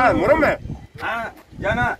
Ah, Murume. Ah, jana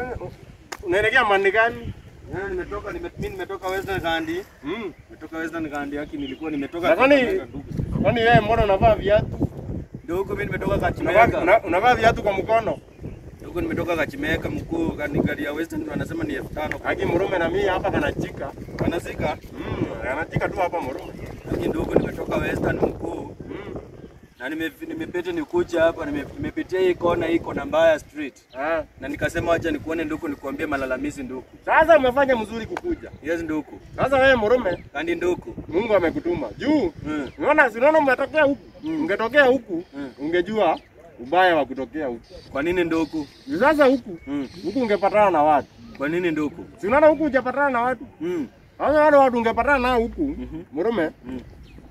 Unaelekea mandi gani? jana nimetoka nime, mimi nimetoka Western Gandhi. Mm. Nimetoka Western Gandhi haki nilikuwa nimetoka Na kwani Kakamega, ndugu. kwani wewe mbona unavaa viatu? Ndio huko mimi nimetoka Unavaa Kachimeka. una- unavaa viatu kwa mkono? Huko nimetoka Kachimeka mkuu kani gari ya Western wanasema ni 5000. Haki Murume na mimi hapa kanachika. Wanasika. Mm, kanachika tu hapa Murume. Lakini ndio huko nimetoka Western mkuu. Mm. Na nime nimepita nikuja hapa nime- nimepitia hii kona hii kona mbaya street. Ah. Na nikasema acha nikuone nduku nikuambie malalamizi nduku. Sasa umefanya mzuri kukuja. Yes nduku. Sasa wewe Murume, Kandi nduku. Mungu amekutuma. Juu Mm. unaona unaona umetokea huku. Mm. Ungetokea huku, Mm. ungejua ubaya wa kutokea huku. Kwa nini nduku? Juu Sasa huku, Mm. huku ungepatana na watu. Kwa nini nduku? Si unaona huku hujapatana na watu? Mm. Sasa wale watu ungepatana nao huku, Mhm. Murume, Mm.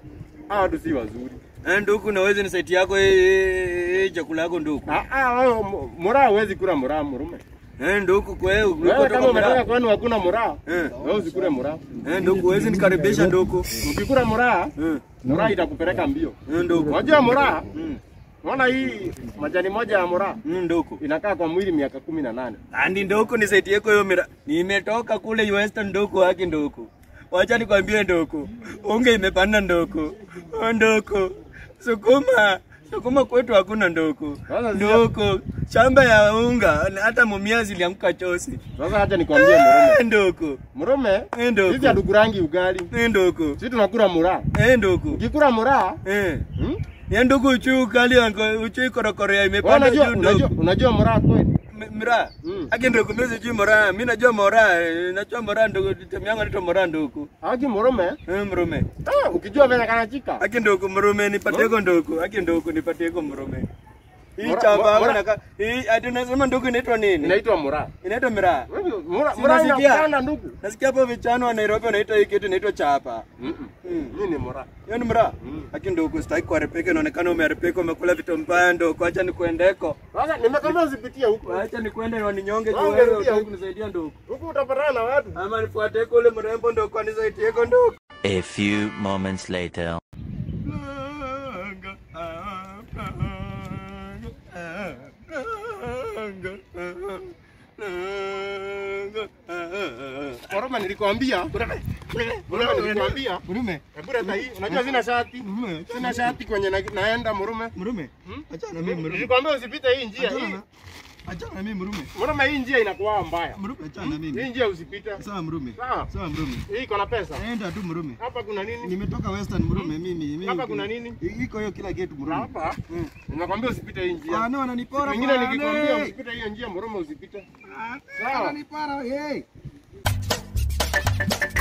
hao watu si wazuri. Eh, nduku naweza ni site yako hii- hii hii chakula yako nduku. Ah ah, wewe mu- muraa huwezi kula muraa Murume. Eh, nduku kwa hiyo Wewe kama umetoka mraa. kwenu hakuna muraa, Eh. wewe usikule muraa. Eh, nduku huwezi nikaribisha nduku. Ukikula muraa, Eh, muraa itakupeleka mbio. eh, nduku. Unajua muraa, Mm. unaona hii majani moja ya muraa Mm, nduku. inakaa kwa mwili miaka kumi na nane. Andi nduku ni site yako hiyo mira. Nimetoka kule Western nduku haki nduku. Wacha nikwambie nduku. Unga imepanda nduku. Oh, nduku. Sukuma. Sukuma kwetu hakuna nduku. Sasa sija- Nduku. Shamba ya unga hata mumia zilianguka chosi. Sasa acha nikwambie Murume. Eh, nduku. Murume, Eh, nduku. sisi hatukurangi ugali. Eh, nduku. Sisi tunakula muraa. Eh, nduku. Ukikula muraa, Eh. hmm? Ya ndugu uchu kali ango uchu korokoro ya Wewe imepanda unajua juu unajua ndugu. unajua muraa kweli? M- Mira. Mm. Aki ndugu mimi sijui mora. Mimi najua mora. eh, Najua mora ndugu. Temu yangu anaitwa mora ndugu. Haki Murume, Eh mrume. ah, ukijua venye kanachika. Aki ndugu mrume nipatie ko ndugu. Aki ndugu nipatie ko mrume. Hii Mora- chamba yangu mora- naka hii ati unasema ndugu inaitwa nini? Inaitwa muraa. Inaitwa mira. Muraa Si muraa unasikia? inakupanda ndugu. Nasikia hapo vijana wa Nairobi wanaita hii kitu inaitwa chapa. Mm. Mm. Mimi ni muraa. Hiyo ni mra. Mm. Aki ndugu sitaki kuharibika inaonekana umeharibika umekula vitu mbaya ndugu. Acha nikuendeko. Sasa nimekwambia usipitie huku. Acha nikwende na ninyonge juu Wewe wewe ungerudia utaki huku. kunisaidia ndugu. Huku utapatana na watu. Ama nifuate kule mrembo ndo kwa nisaidie kwa ndugu. A few moments later. Murume nilikwambia. Murume nilikwambia. Murume, Hebu leta hii. Unajua sina shati. murume, Sina shati kwenye na, naenda Murume. murume. Hmm? Achana na mimi murume. Nilikwambia usipite hii njia. Achana Hii. na achana na mimi murume. Murume hii njia inakuwa mbaya. Murume achana na mimi. Hii njia usipite. Sawa murume. Sawa. Sawa murume. Hii iko na pesa. Enda tu murume. Hapa kuna nini? Nimetoka Western murume mimi. mimi. Hapa kuna nini? Iko hiyo kila kitu murume. Hapa. Nimekwambia usipite hii Ah, njia. no ananipora. Wengine bwana. nikikwambia Hey. usipite hiyo njia Murume usipite. Ah, Sawa. Ananipora. Hey.